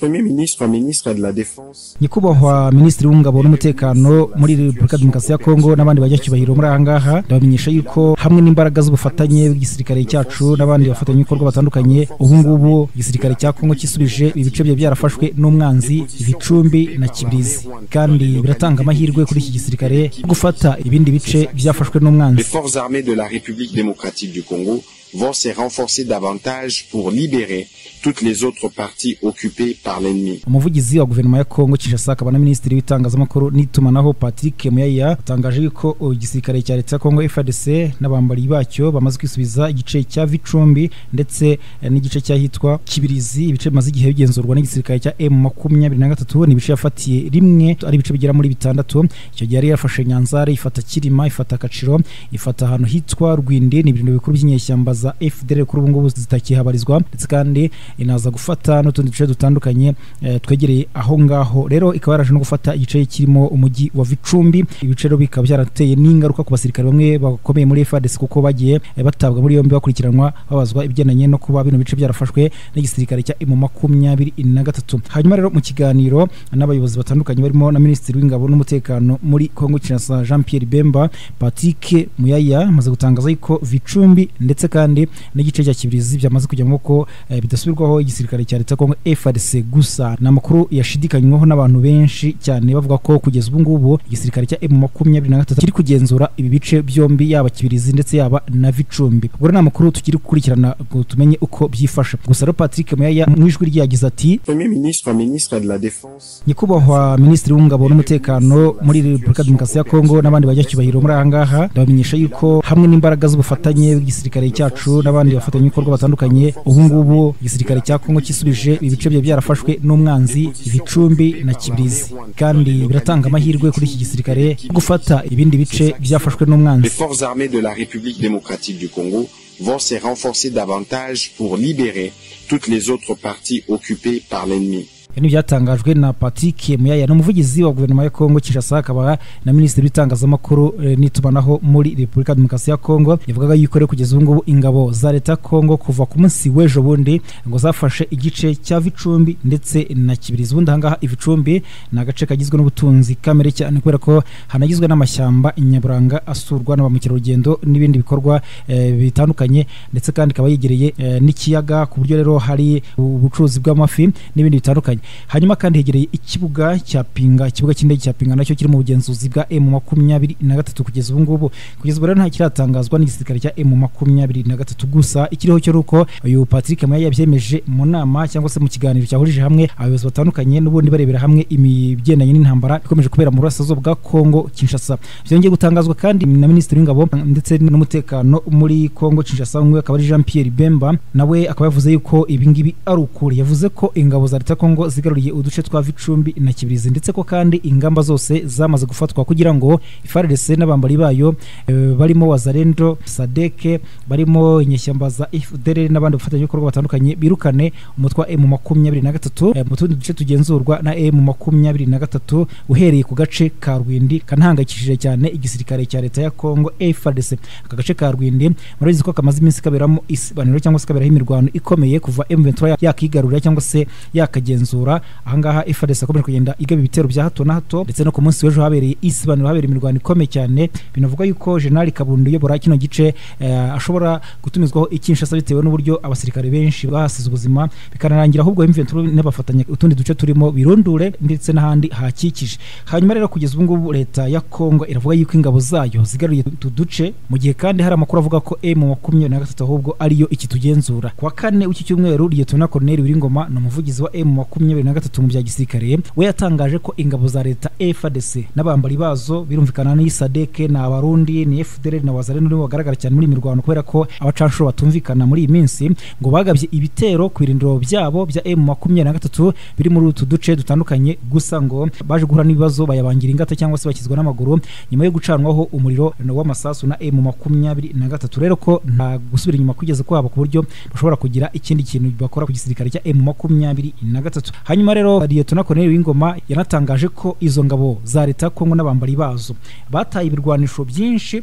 premier ministre ministre de la défense nyakubahwa minisitiri w'ingabo n'umutekano muri repubulika demokarasi ya kongo n'abandi banyacyubahiro muri aha ngaha ndabamenyesha yuko hamwe n'imbaraga z'ubufatanye bw'igisirikare cyacu n'abandi bafatanyabikorwa batandukanye ubu ngubu igisirikare cya kongo kisubije ibi bice byari byarafashwe n'umwanzi ibicumbi na kibirizi kandi biratanga amahirwe kuri iki gisirikare yo gufata ibindi bice byafashwe les n'umwanzi forces armées de la République démocratique du Congo vont se renforcer davantage pour libérer toutes les autres parties occupées par l'ennemi. umuvugizi wa guverinoma ya kongo kinshasa akaba na minisitiri w'itangazamakuru n'itumanaho patrick muyaya atangaje yuko igisirikare cya leta ya kongo frdc n'abambari bacyo bamaze kwisubiza igice cya vicumbi ndetse eh, n'igice cy'ahitwa kibirizi ibice bimaze igihe bigenzurwa n'igisirikare cya m makumyabiri na gatatu ni ibice yafatiye rimwe ari ibice bigera muri bitandatu icyo gihe yari yafashe nyanzare ifata kirima ifata kaciro ifata ahantu hitwa rwindi ni ibirindiro bikuru by'inyeshyamba za fdr kuri ubu ngubu zitakihabarizwa ndetse kandi inaza gufata n'utundi duce dutandukanye eh, twegereye aho ngaho rero ikaba yaraje no gufata igice kirimo umujyi wa vicumbi ibice rero bikaba byarateye n'ingaruka ku basirikare bamwe bakomeye muri frdc kuko bagiye eh, batabwa muri yombi bakurikiranwa babazwa ibigendanye no kuba bino bice byarafashwe n'igisirikare cya emu makumyabiri na gatatu hanyuma rero mu kiganiro n'abayobozi batandukanye barimo na minisitiri w'ingabo n'umutekano muri kongo kinshasa jean pierre bemba patrick muyaya amaze gutangaza yuko vicumbi ndetse kandi n'igice cya kibirizi byamaze kujya mu maboko eh, bidasubirwaho igisirikare cya leta ya kongo frdc gusa ni amakuru yashidikanywaho n'abantu benshi cyane bavuga ko kugeza ubu ngubu igisirikare cya emu makumyabiri na gatatu kiri kugenzura ibi bice byombi yaba kibirizi ndetse yaba na vicumbi ubwo rero ni amakuru tukiri gukurikirana ngo tumenye uko byifashe gusa rero patrick muyaya mu ijwi rye yagize ati Premier ministre ministre de la défense nyakubahwa minisitiri w'ingabo n'umutekano muri repubulika demokarasi ya kongo n'abandi banyacyubahiro muri aha ngaha ndabamenyesha yuko hamwe n'imbaraga z'ubufatanye bw'igisirikare cyacu n'abandi bafatanyabikorwa batandukanye ubu ngubu igisirikare cya kongo kisubije ibice byari byarafashwe n'umwanzi ibicumbi na kibirizi kandi biratanga amahirwe kuri iki gisirikare yo gufata ibindi bice byafashwe n'umwanzi les forces armées de la République démocratique du Congo vont se renforcer davantage pour libérer toutes les autres parties occupées par l'ennemi. Ibi ni ibyatangajwe na Patrick Muyaya ni umuvugizi wa guverinoma ya Kongo Kinshasa akaba na minisitiri w'itangazamakuru eh, n'itumanaho muri Repubulika Demokarasi ya Kongo yavugaga yuko rero kugeza ubu ngubu ingabo za leta ya Kongo kuva ku munsi w'ejo bundi ngo zafashe igice cya Vicumbi ndetse na Kibirizi ubundi aha ngaha Vicumbi ni agace kagizwe n'ubutunzi kamere cyane kubera ko hanagizwe n'amashyamba nyaburanga asurwa na ba mukerarugendo n'ibindi bikorwa eh, bitandukanye ndetse kandi ikaba yegereye eh, n'ikiyaga ku buryo rero hari ubucuruzi bw'amafi n'ibindi bitandukanye hanyuma kandi hegereye ikibuga cya pinga ikibuga cy'indege cya pinga nacyo kiri mu bugenzuzi bwa emu makumyabiri na gatatu kugeza ubu ngubu kugeza ubu rero nta kiratangazwa n'igisirikare cya emu makumyabiri na gatatu gusa ikiriho cyo ari uko uyu patrick maya yabyemeje mu nama cyangwa se mu kiganiro cyahurije hamwe abayobozi batandukanye n'ubundi barebera hamwe imigendanye n'intambara ikomeje kubera mu burasirazuba bwa kongo kinshasa byongeye gutangazwa kandi na minisitiri w'ingabo ndetse n'umutekano muri kongo kinshasa umwe akaba ari jean pierre bemba nawe akaba yavuze yuko ibingibi ari ukuri yavuze ko ingabo za leta ya kongo zigaruriye uduce twa vicumbi na kibirizi ndetse ko kandi ingamba zose zamaze gufatwa kugira ngo FARDC n'abambari bayo eh, barimo wazarendo sadeke barimo inyeshyamba za fdr n'abandi bafatanyabikorwa batandukanye birukane umutwe wa m makumyabiri na gatatu eh, mu tundi duce tugenzurwa na m makumyabiri na gatatu uhereye ku gace ka rwindi kanahangayikishije cyane igisirikare cya leta ya kongo FARDC aka gace ka rwindi murabizi ko kamaze iminsi kaberamo isibaniro cyangwa se kaberaho imirwano ikomeye kuva M23 yakigarurira cyangwa se yakagenzura ahangaha FARDC akomeje kugenda igaba ibitero bya hato na hato ndetse no ku munsi w'ejo habereye isibaniro habereye imirwano ikomeye cyane binavuga yuko General Kabundo uyobora kino gice eh, ashobora gutumizwaho ikinshasa bitewe n'uburyo abasirikare benshi bahasize ubuzima bikanarangira ahubwo M23 n'abafatanya utundi duce turimo birundure ndetse n'ahandi hakikije hanyuma rero kugeza ubu ngubu leta ya Kongo iravuga yuko ingabo zayo zigaruye utu duce mu gihe kandi hari amakuru avuga ko M makumyabiri na gatatu ahubwo ariyo ikitugenzura kuwa kane w'iki cyumweru Lieutenant Colonel Wiringoma ni umuvugizi wa M makumyabiri na gatatu mu bya gisirikare we yatangaje ko ingabo za leta FARDC n'abambari bazo birumvikana ni SADC ni abarundi ni FDL na wazalendo nibo bagaragara cyane muri iyi mirwano kubera ko abacanshuro batumvikana muri iyi minsi ngo bagabye ibitero ku birindiro byabo bya M makumyabiri na gatatu biri muri utu duce dutandukanye gusa ngo baje guhura n'ibibazo bayabangira ingata cyangwa se bakizwa n'amaguru nyuma yo gucanwaho umuriro w'amasasu na M makumyabiri na gatatu rero ko nta gusubira inyuma kugeze kwabo ku buryo bashobora kugira ikindi kintu bakora ku gisirikare cya M makumyabiri na gatatu hanyuma rero Lieutenant Colonel Wingoma yanatangaje ko izo ngabo za leta ya Kongo n'abambari bazo bataye ibirwanisho byinshi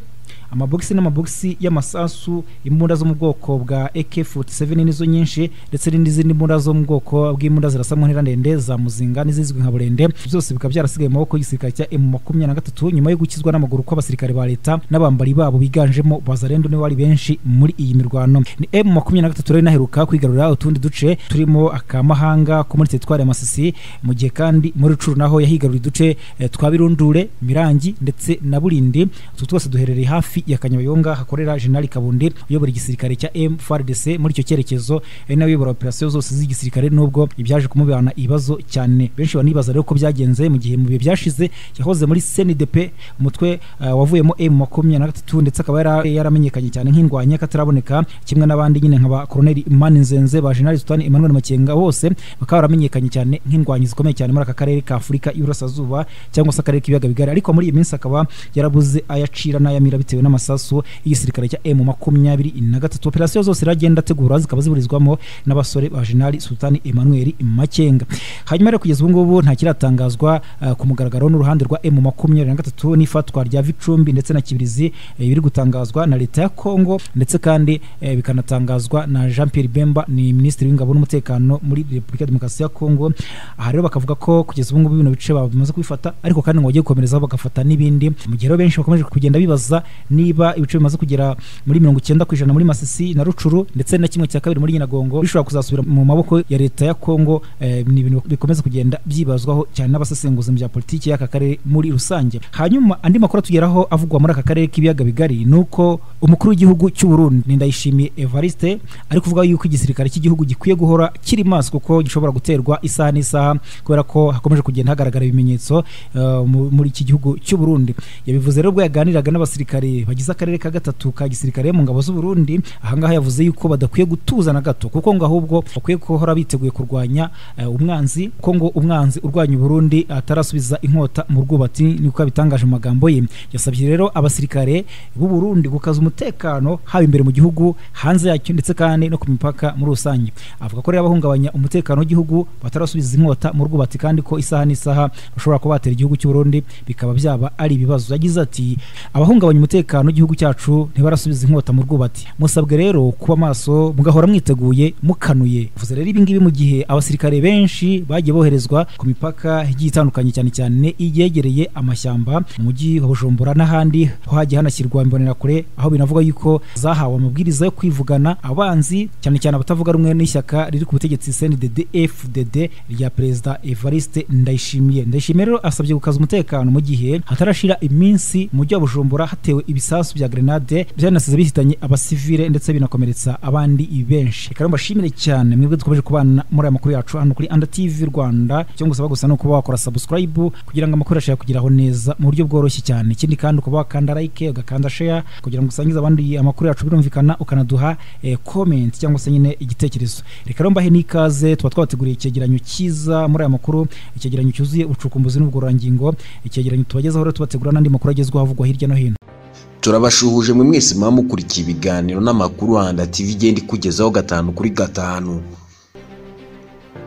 amabogisi n'amabogisi y'amasasu imbunda zo mu bwoko bwa AK47 nizo nyinshi ndetse n'izindi mbunda zo mu bwoko bw'imbunda zirasa mu ntera ndende za muzinga n'izizwi nka burende byose bikaba byarasigaye mu maboko y'igisirikare cya M23 nyuma yo gukizwa n'amaguru kw'abasirikare ba leta n'abambari babo biganjemo bazarendo nibo bari benshi muri iyi mirwano ni M23 rero inaheruka kwigarurira utundi duce turimo akamahanga ko muri teritwari ya Masisi mu gihe kandi muri Rucuru naho yahigaruriye uduce eh, twa Birundure Mirangi ndetse na Burindi utu twose duherereye hafi ya Kanyabayonga hakorera General Kabundi uyobora igisirikare cya M4DC muri icyo cyerekezo ari nawe uyobora operasiyo zose z'igisirikare nubwo ibyaje kumubana ibibazo cyane benshi banibaza rero ko byagenze mu gihe mu bihe byashize yahoze muri CNDP umutwe uh, wavuyemo M23 ndetse akaba yara- yaramenyekanye cyane nk'indwanya kataraboneka kimwe n'abandi nyine nka ba Colonel Mani Nzenze ba General Sultan Emmanuel Makenga bose bakaba baramenyekanye cyane nk'indwanyi zikomeye cyane muri aka karere ka Afurika y'Iburasirazuba cyangwa se akarere k'ibiyaga bigari ariko muri iyi minsi akaba yarabuze ayacira n'ayamira bitewe n'amasasu y'igisirikare cya M makumyabiri na gatatu operasiyo zose iragenda ategura zikaba ziburizwamo n'abasore ba General Sultan Emmanuel Makenga hanyuma rero kugeza ubu ngubu nta kiratangazwa eh, ku mugaragaro n'uruhande rwa M makumyabiri na gatatu n'ifatwa rya Vicumbi ndetse na Kibirizi eh, biri gutangazwa na leta ya Kongo ndetse kandi eh, bikanatangazwa na Jean Pierre Bemba ni minisitiri w'ingabo n'umutekano muri Repubulika ya Demokarasi ya Kongo aha rero bakavuga ko kugeza ubu ngubu bino bice bamaze kubifata ariko kandi ngo bagiye gukomerezaho bagafata n'ibindi mu gihe rero benshi bakomeje kugenda bibaza niba ibice bimaze kugera muri mirongo icyenda ku ijana muri masisi na rucuru ndetse na kimwe cya kabiri muri nyiragongo bishobora kuzasubira mu maboko ya leta ya kongo eh, ni ibintu bikomeza kugenda byibazwaho cyane n'abasesenguzi mu bya politiki y'aka karere muri rusange hanyuma andi makuru atugeraho avugwa muri aka karere k'ibiyaga bigari ni uko umukuru w'igihugu cy'u Burundi ni Ndayishimiye Evariste ari kuvuga yuko igisirikare cy'igihugu gikwiye guhora kiri maso kuko gishobora guterwa isaha n'isaha kubera ko hakomeje kugenda hagaragara ibimenyetso eh, mu- muri iki gihugu cy'u Burundi yabivuze rero ubwo yaganiraga n'abasirikare bagize akarere ka gatatu ka gisirikare mu ngabo z'u Burundi ahangaha yavuze yuko badakwiye gutuza na gato kuko ngo ahubwo bakwiye guhora biteguye kurwanya eh, umwanzi kuko ngo umwanzi urwanya u Burundi atarasubiza inkota mu rwubati niko yabitangaje mu magambo ye yasabye rero abasirikare b'u Burundi gukaza umutekano haba imbere mu gihugu hanze yacyo ndetse kandi no ku mipaka muri rusange avuga ko rero abahungabanya umutekano w'igihugu batarasubiza inkota mu rwubati kandi ko isaha n'isaha bashobora kuba batera igihugu cy'u Burundi bikaba byaba ari ibibazo yagize ati abahungabanya umutekano w'igihugu cyacu ntibarasubiza inkota mu rwubati musabwe rero kuba maso mugahora mwiteguye mukanuye vuze rero ibi ngibi mu gihe abasirikare benshi bagiye boherezwa ku mipaka igiye itandukanye cyane cyane iyegereye amashyamba mu mujyi wa Bujumbura n'ahandi ho hagiye hanashyirwa imbonerakure aho binavuga yuko zahawe amabwiriza yo kwivugana abanzi cyane cyane abatavuga rumwe n'ishyaka riri ku butegetsi CNDD FDD rya perezida Evariste Ndayishimiye Ndayishimiye rero asabye gukaza umutekano mu gihe hatarashira iminsi mu mujyi wa Bujumbura hatewe ibisasu bya grenade byanasize bihitanye abasivile ndetse binakomeretsa abandi benshi reka rero mbashimire cyane mwebwe dukomeje kubana muri aya makuru yacu hano kuri Anda TV Rwanda icyo ngusaba gusa ni ukuba wakora subscribe kugira ngo amakuru yashobora kugeraho neza mu buryo bworoshye cyane ikindi kandi ukaba wakanda like ugakanda share kugira ngo usangize abandi amakuru yacu birumvikana ukanaduha eh, comment cyangwa se nyine igitekerezo reka rero mbahe n'ikaze tuba twabateguriye icyegeranyo cyiza muri aya makuru icyegeranyo cyuzuye ubucukumbuzi n'ubugororangingo icyegeranyo tubagezaho rero tubategura n'andi makuru agezweho avugwa hirya no hino turabashuhuje mwe mwese muba mukurikiye ibiganiro n'amakuru handa tv igenda ikugezaho gatanu kuri gatanu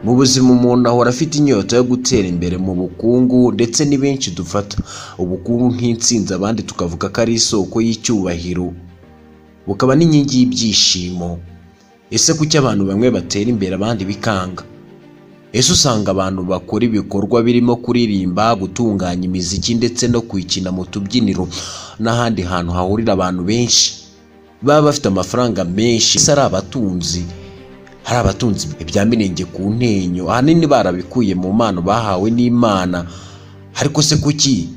mu buzima umuntu ahora afite inyota yo gutera imbere mu bukungu ndetse ni benshi dufata ubukungu nk'intsinzi abandi tukavuga ko ari isoko y'icyubahiro bukaba n'inkingi y'ibyishimo ese kuki abantu bamwe batera imbere abandi bikanga ese usanga abantu bakora ibikorwa birimo kuririmba gutunganya imiziki ndetse no kuyikina mu tubyiniro n'ahandi hantu hahurira abantu benshi baba bafite amafaranga menshi ese ari abatunzi hari abatunzi ibya mirenge ku ntenyo ahanini barabikuye mu mpano bahawe n'imana ariko se kuki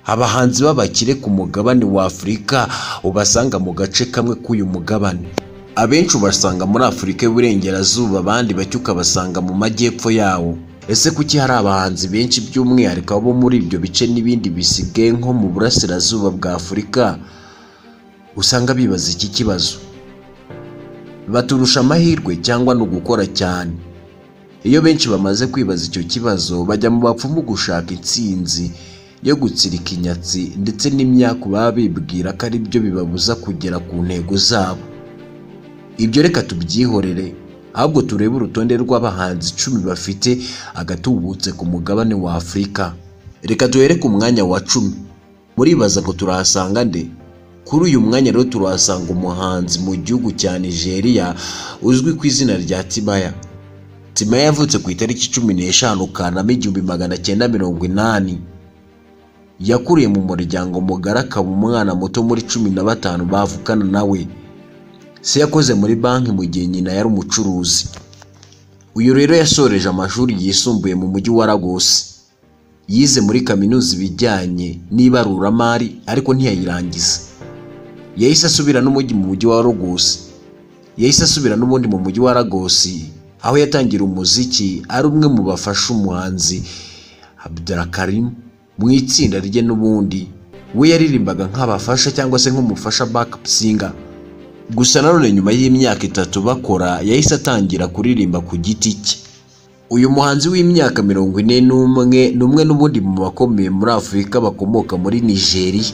abahanzi b'abakire ku mugabane wa afurika ubasanga mu gace kamwe k'uyu mugabane abenshi ubasanga muri afurika y'uburengerazuba abandi bake ukabasanga mu majyepfo yawo ese kuki hari abahanzi benshi by'umwihariko abo muri ibyo bice n'ibindi bisigaye nko mu burasirazuba bwa afurika usanga bibaza iki kibazo baturusha amahirwe cyangwa ni ugukora cyane iyo benshi bamaze kwibaza icyo kibazo bajya mu bapfumu gushaka intsinzi yo gutsirika inyatsi ndetse n'imyaku baba bibwira ko ari byo bibabuza kugera ku ntego zabo ibyo reka tubyihorere ahubwo turebe urutonde rw'abahanzi icumi bafite agatubutse ku mugabane wa afurika reka duhere ku mwanya wa cumi muribaza ngo turahasanga nde kuri uyu mwanya rero turahasanga umuhanzi mu gihugu cya nigeria uzwi ku izina rya tibaya tibaya yavutse ku itariki cumi n'eshanu kanama igihumbi magana cyenda mirongo inani yakuriye mu muryango mugari akaba umwana muto muri cumi na batanu bavukana nawe se yakoze muri banki mu gihe nyina yari umucuruzi uyu rero yasoreje amashuri yisumbuye mu mujyi wa Lagos yize muri kaminuza ibijyanye n'ibaruramari ariko ntiyayirangiza yahise asubira n'umujyi mu mujyi wa Lagos yahise asubira n'ubundi mu mujyi wa Lagos aho yatangira umuziki ari umwe mu bafasha umuhanzi Abdulkarim mu itsinda rye n'ubundi we yaririmbaga nk'abafasha cyangwa se nk'umufasha backup singer gusa nanone nyuma y'imyaka itatu bakora yahise atangira kuririmba ku giti cye uyu muhanzi w'imyaka mirongo ine n'umwe ni umwe n'ubundi mu bakomeye muri afurika bakomoka muri nigeria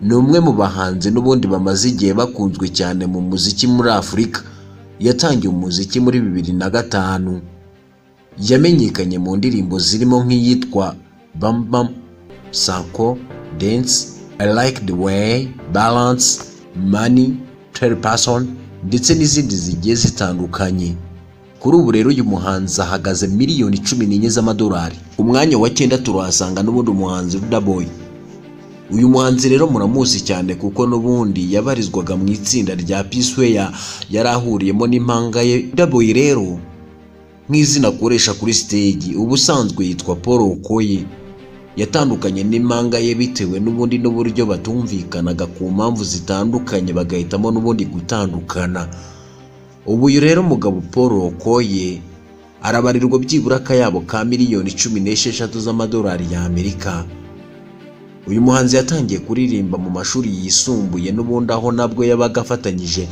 ni umwe mu bahanzi n'ubundi bamaze igihe bakunzwe cyane mu muziki muri afurika yatangiye umuziki muri bibiri na gatanu yamenyekanye mu ndirimbo zirimo nk'iyitwa bambam sanko dance i like the way balance money person ndetse n'izindi zigiye zitandukanye kuri ubu rero uyu muhanzi ahagaze miliyoni cumi n'enye z'amadolari umwanya wa cyenda turahasanga n'ubundi umuhanzi rudaboy uyu muhanzi rero muramuzi cyane kuko n'ubundi yabarizwaga mu itsinda rya pisweya yari ahuriyemo n'impanga ye rudaboy rero nk'izina akoresha kuri stage ubusanzwe yitwa paul okoye yatandukanye n'impanga ye bitewe n'ubundi n'uburyo batumvikanaga ku mpamvu zitandukanye bagahitamo n'ubundi gutandukana ubu uyu rero umugabo paul okoye arabarirwa byibura akayabo ka miliyoni cumi n'esheshatu z'amadolari y'amerika uyu muhanzi yatangiye kuririmba mu mashuri yisumbuye n'ubundi aho nabwo yabaga afatanyije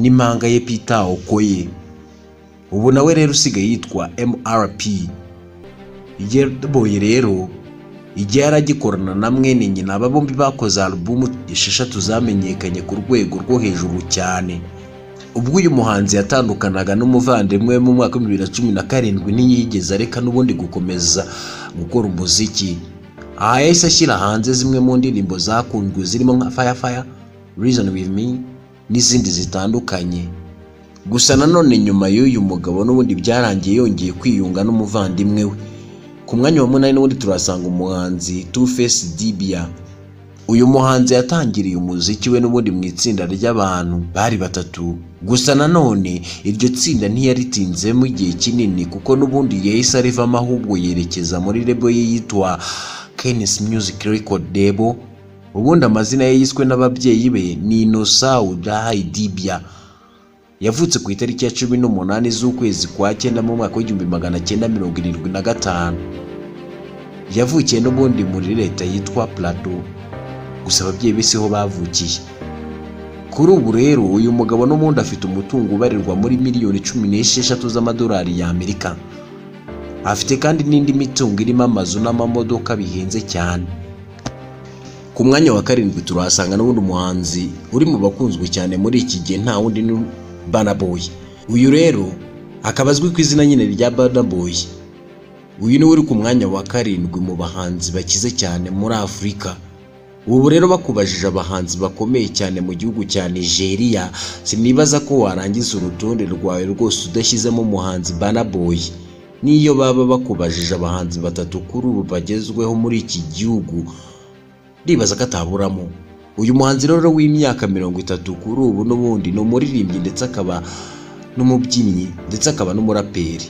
n'impanga ye pita okoye ubu nawe rero usigaye yitwa mrp boye rero igihe yaragikorana na mwene nyina aba bombi bakoze alubumu esheshatu zamenyekanye ku rwego rwo hejuru cyane ubwo uyu muhanzi yatandukanaga n'umuvandimwe mu mwaka w'ibihumbi bibiri na cumi na karindwi ntiyigeze areka n'ubundi gukomeza gukora umuziki aha yahise ashyira hanze zimwe mu ndirimbo zakunzwe zirimo nka faya faya reason with me n'izindi zitandukanye gusa nanone nyuma y'uyu mugabo n'ubundi byarangiye yongeye kwiyunga n'umuvandimwe we ku mwanya wa munani n'ubundi turasanga umuhanzi two face dibia uyu muhanzi yatangiriye umuziki we n'ubundi mu itsinda ry'abantu bari batatu gusa nanone iryo tsinda ntiyaritinzemo igihe kinini kuko n'ubundi yahise arivamo ahubwo yerekeza muri rebo ye yitwa kenis music record debo ubundi amazina ye yiswe n'ababyeyi be ni inosau dahayi dibia yavutse ku itariki ya cumi n'umunani z'ukwezi kwa cyenda mu mwaka w'igihumbi magana cyenda mirongo irindwi na gatanu yavukiye n'ubundi muri leta yitwa plateau gusa ababyeyi be siho bavukiye kuri ubu rero uyu mugabo n'ubundi afite umutungo ubarirwa muri miliyoni cumi n'esheshatu z'amadolari y'amerika afite kandi n'indi mitungo irimo amazu n'amamodoka bihenze cyane ku mwanya wa karindwi turahasanga n'ubundi umuhanzi uri mu bakunzwe cyane muri iki gihe nta wundi Boy uyu rero akaba azwi ku izina nyine rya Boy uyu niwe uri ku mwanya wa karindwi mu bahanzi bakize cyane muri afurika ubu rero bakubajije abahanzi bakomeye cyane mu gihugu cya nigeria sinibaza ko warangiza urutonde rwawe rwose udashyizemo umuhanzi Boy n'iyo baba bakubajije abahanzi batatu kuri ubu bagezweho muri iki gihugu ndibaza ko ataburamo uyu muhanzi rero w'imyaka mirongo itatu kuri ubu n'ubundi ni umuririmbyi ndetse akaba n'umubyinnyi ndetse akaba n'umuraperi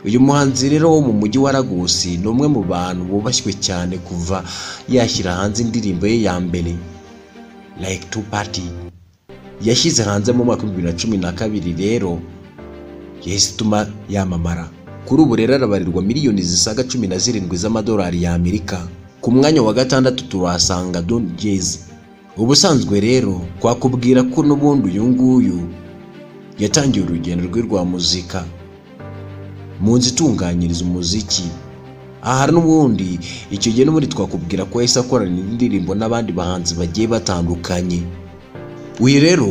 uyu muhanzi rero wo mu mujyi wa Lagos ni umwe mu bantu bubashywe cyane kuva yashyira hanze indirimbo ye ya mbere like two party yashyize hanze mu mwaka w'ibihumbi bibiri na cumi na kabiri rero yahise ituma yamamara kuri ubu rero arabarirwa miliyoni zisaga cumi na zirindwi z'amadolari y'amerika ku mwanya wa gatandatu turahasanga don jezi ubusanzwe rero twakubwira ko n'ubundi uyu nguyu yatangiye urugendo rwe rwa muzika mu nzu itunganyiriza umuziki aha n'ubundi icyo gihe n'ubundi twakubwira ko yahise akorana indirimbo n'abandi bahanzi bagiye batandukanye uyu rero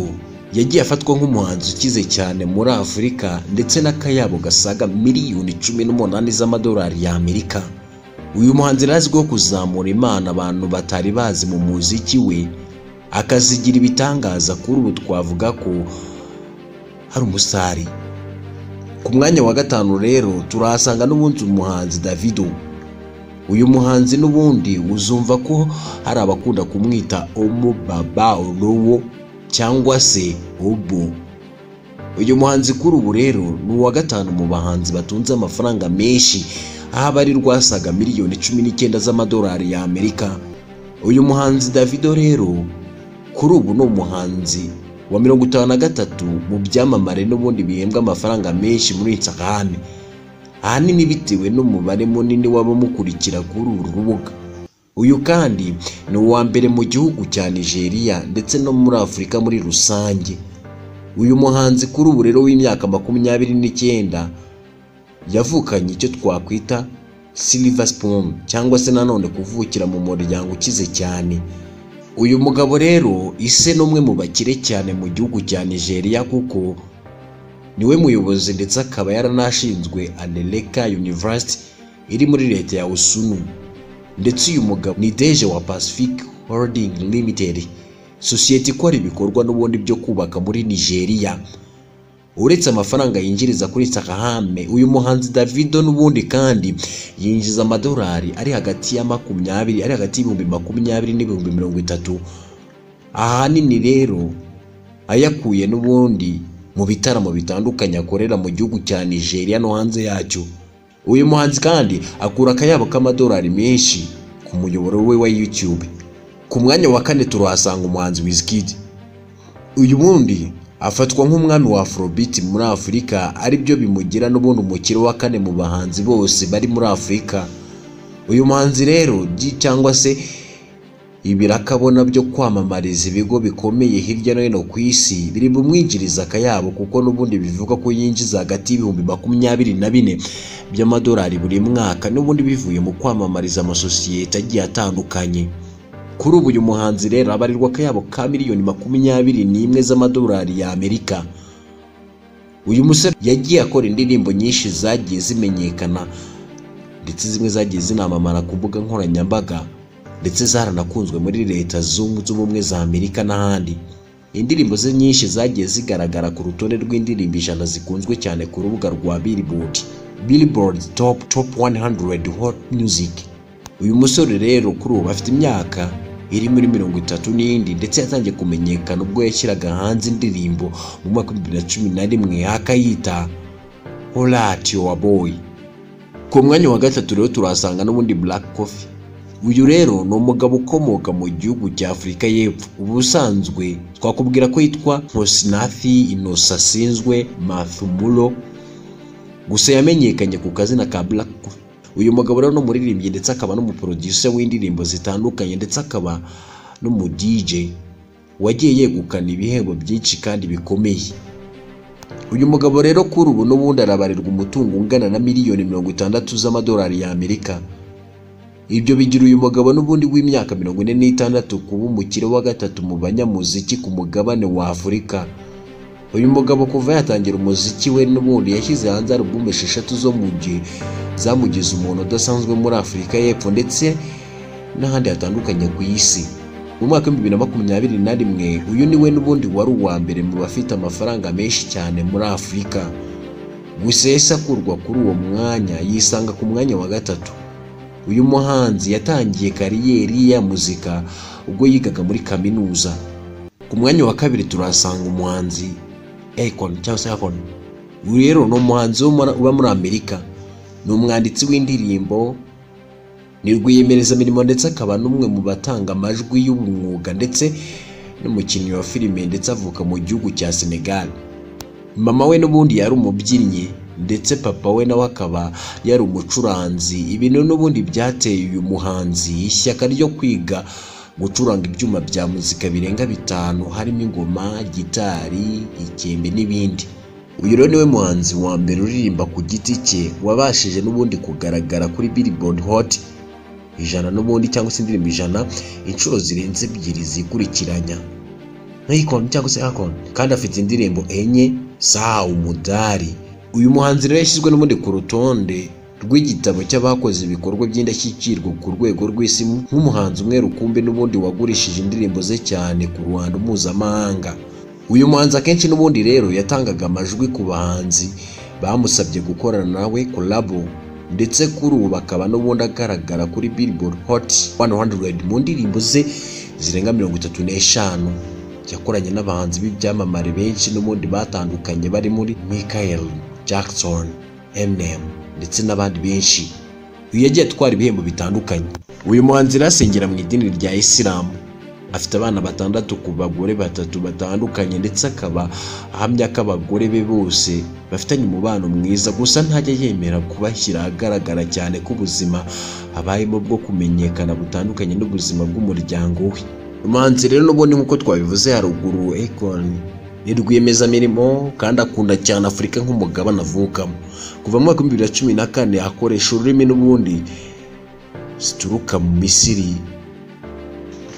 yagiye afatwa nk'umuhanzi ukize cyane muri afurika ndetse n'akayabo gasaga miliyoni cumi n'umunani z'amadolari y'amerika uyu muhanzi rero azwiho kuzamura imana abantu batari bazi mu muziki we akazigira ibitangaza kuri ubu twavuga ko hari umusari ku mwanya wa gatanu rero turahasanga n'ubundi umuhanzi davido uyu muhanzi n'ubundi uzumva ko hari abakunda kumwita umubaba olowo cyangwa se obo uyu muhanzi kuri ubu rero ni uwa gatanu mu bahanzi batunze amafaranga menshi aho abari rwasaga miliyoni cumi n'icyenda z'amadolari y'amerika uyu muhanzi davido rero kuri ubu ni umuhanzi wa mirongo itanu na gatatu mu byamamare n'ubundi bihembwa amafaranga menshi muri insakane ahanini bitewe n'umubare munini w'abamukurikira kuri uru rubuga uyu kandi ni uwa mbere mu gihugu cya nigeria ndetse no muri afurika muri rusange uyu muhanzi kuri ubu rero w'imyaka makumyabiri n'icyenda yavukanye icyo twakwita silver spoon cyangwa se nanone kuvukira mu muryango ukize cyane uyu mugabo rero ise n'umwe mu bakire cyane mu gihugu cya nigeria kuko niwe muyobozi ndetse akaba yaranashinzwe aneleka university iri muri leta ya usunu ndetse uyu mugabo ni deje wa pacific holding limited sosiyete ikora ibikorwa n'ubundi byo kubaka muri nigeria uretse amafaranga yinjiriza kuri sakahame uyu muhanzi davido n'ubundi kandi yinjiza amadolari ari hagati ya makumyabiri ari hagati y'ibihumbi makumyabiri n'ibihumbi mirongo itatu ahanini rero ayakuye n'ubundi mu bitaramo bitandukanye akorera mu gihugu cya nigeria no hanze yacyo uyu muhanzi kandi akura akayabo k'amadolari menshi ku muyoboro we wa youtube ku mwanya wa kane turahasanga umuhanzi wizkid uyu wundi afatwa nk'umwami wa afrobeat muri afurika aribyo bimugira n'ubundi umukire wa kane mu bahanzi bose bari muri afurika uyu muhanzi rero gy- cyangwa se ibirakabona byo kwamamariza ibigo bikomeye hirya no hino ku isi biri bumwinjiriza akayabo kuko n'ubundi bivuga ko yinjiza hagati y'ibihumbi makumyabiri na bine by'amadolari buri mwaka n'ubundi bivuye mu kwamamariza amasosiyete agiye atandukanye kuri ubu uyu muhanzi rero abarirwa akayabo ka miliyoni makumyabiri n'imwe z'amadolari y'amerika uyu musore yagiye akora indirimbo nyinshi zagiye zimenyekana ndetse zimwe zagiye zinamamara ku mbuga nkoranyambaga ndetse zaranakunzwe muri leta zunze ubumwe za amerika n'ahandi indirimbo ze nyinshi zagiye zigaragara ku rutonde rw'indirimbo ijana zikunzwe cyane ku rubuga rwa billboard billboard top top 100 hot music uyu musore rero kuri ubu afite imyaka iri muri mirongo itatu n'indi ndetse yatangiye kumenyekana ubwo yashyiraga hanze indirimbo mu mwaka w'ibihumbi bibiri na cumi na rimwe akayita horatio wa boy ku mwanya wa gatatu rero turahasanga n'ubundi black coffee uyu rero ni umugabo ukomoka mu gihugu cya afurika y'epfo ubusanzwe twakubwira ko yitwa nkosinathi inosasinzwe mathumulo gusa yamenyekanye ku kazina ka black coffee uyu mugabo rero ni umuririmbyi ndetse akaba n'umuproducer w'indirimbo zitandukanye ndetse akaba n'umu DJ wagiye yegukana ibihembo byinshi kandi bikomeye uyu mugabo rero kuri ubu n'ubundi arabarirwa umutungo ungana na miliyoni mirongo itandatu z'amadolari y'amerika ibyo bigira uyu mugabo n'ubundi w'imyaka mirongo ine n'itandatu kuba umukire wa gatatu mu banyamuziki ku mugabane wa afurika uyu mugabo kuva yatangira umuziki we n'ubundi yashyize hanze alubumu esheshatu zo mu gihe zamugize umuntu udasanzwe muri afurika y'epfo ndetse n'ahandi hatandukanye ku isi mu mwaka w'ibihumbi bibiri na makumyabiri na rimwe uyu niwe n'ubundi wari uwa mbere mu bafite amafaranga menshi cyane muri afurika gusa yahise akurwa kuri uwo mwanya yisanga ku mwanya wa gatatu uyu muhanzi yatangiye kariyeri ye ya muzika ubwo yigaga muri kaminuza ku mwanya wa kabiri turahasanga umuhanzi Akon cyangwa se Akon uyu rero ni umuhanzi wo muri- uba muri amerika ni umwanditsi w'indirimbo ni rwiyemerezamirimo ndetse akaba n'umwe mu batanga amajwi y'umwuga ndetse n'umukinnyi wa filime ndetse avuka mu gihugu cya senegal mama we n'ubundi yari umubyinnyi ndetse papa we nawe akaba yari umucuranzi ibintu n'ubundi byateye uyu muhanzi ishyaka ryo kwiga gucuranga ibyuma bya muzika birenga bitanu harimo ingoma gitari ikembe n'ibindi uyu rero niwe muhanzi wa mbere uririmba ku giti cye wabashije n'ubundi kugaragara kuri billboard hot ijana n'ubundi cyangwa se indirimbo ijana inshuro zirenze ebyiri zikurikiranya nk'ikoni cyangwa se akoni kandi afite indirimbo enye saa umudari uyu muhanzi rero yashyizwe n'ubundi ku rutonde rw'igitabo cy'abakoze ibikorwa by'indashyikirwa ku rwego rw'isi nk'umuhanzi umwe rukumbi n'ubundi wagurishije indirimbo ze cyane ku ruhando mpuzamahanga uyu muhanzi akenshi n'ubundi rero yatangaga amajwi ku bahanzi bamusabye gukorana nawe kolabo ndetse kuri ubu bakaba n'ubundi agaragara kuri billboard hot 100 mu ndirimbo ze zirenga mirongo itatu n'eshanu yakoranye n'abahanzi b'ibyamamare benshi n'ubundi batandukanye bari muri michael jackson eminem ndetse n'abandi benshi uyu yagiye atwara ibihembo bitandukanye uyu muhanzi rero asengera mu idini rya isilamu afite abana batandatu ku bagore batatu batandukanye ndetse akaba ahamya ko abagore be bose bafitanye umubano mwiza gusa ntajya yemera kubashyira ahagaragara cyane ko ubuzima abayemo bwo kumenyekana butandukanye n'ubuzima bw'umuryango we umuhanzi rero n'ubundi nk'uko twabivuze haruguru Akon ni rwiyemezamirimo kandi akunda cyane afurika nk'umugabane avukamo kuva mu mwaka w'ibihumbi bibiri na cumi na kane akoresha ururimi n'ubundi zituruka mu misiri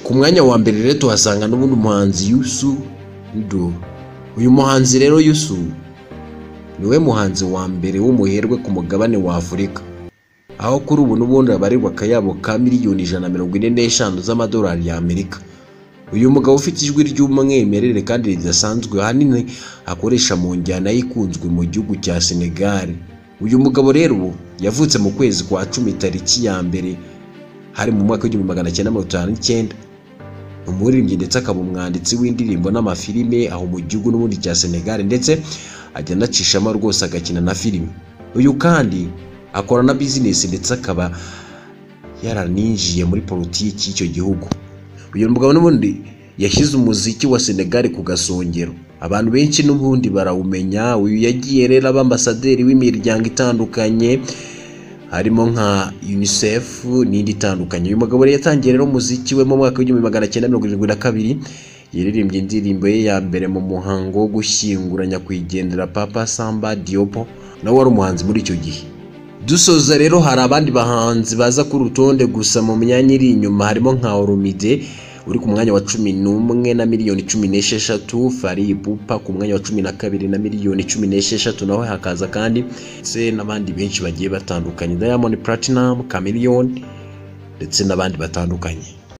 ku mwanya wa mbere rero tuhasanga n'ubundi umuhanzi yusu ndo uyu muhanzi rero yusu niwe muhanzi wa mbere w'umuherwe ku mugabane wa afurika aho kuri ubu n'ubundi abarirwa akayabo ka miliyoni ijana na mirongo ine n'eshanu z'amadolari y'amerika uyu mugabo ufite ijwi ry'umwimerere kandi ridasanzwe ahanini akoresha mu njyana y'ikunzwe mu gihugu cya senegal uyu mugabo rero yavutse mu kwezi kwa cumi tariki ya mbere hari mu mwaka w'igihumbi magana cyenda mirongo itanu n'icyenda umuririmbyi ndetse akaba umwanditsi w'indirimbo n'amafilime aho mu gihugu n'ubundi cya senegal ndetse ajya anacishamo rwose agakina na filime uyu kandi akora na bizinesi ndetse akaba yaraninjiye muri politiki y'icyo gihugu uyu mugabo n'ubundi yashyize umuziki wa senegal ku gasongero abantu benshi n'ubundi barawumenya uyu yagiye rero aba ambasaderi w'imiryango itandukanye harimo nka unicef n'indi itandukanye uyu mugabo rero yatangiye rero umuziki we mu mwaka w'igihumbi magana cyenda mirongo irindwi na kabiri yaririmbye indirimbo ye ya mbere mu muhango wo gushyingura nyakwigendera papa samba diopo nawe wari umuhanzi muri icyo gihe dusoza rero hari abandi bahanzi baza ku rutonde gusa mu myanya iri inyuma harimo nka orumide uri ku mwanya wa cumi n'umwe na miliyoni cumi n'esheshatu fari bupa ku mwanya wa cumi na kabiri na miliyoni cumi n'esheshatu nawe hakaza kandi ndetse n'abandi benshi bagiye batandukanye diamond platinum chameleone ndetse n'abandi batandukanye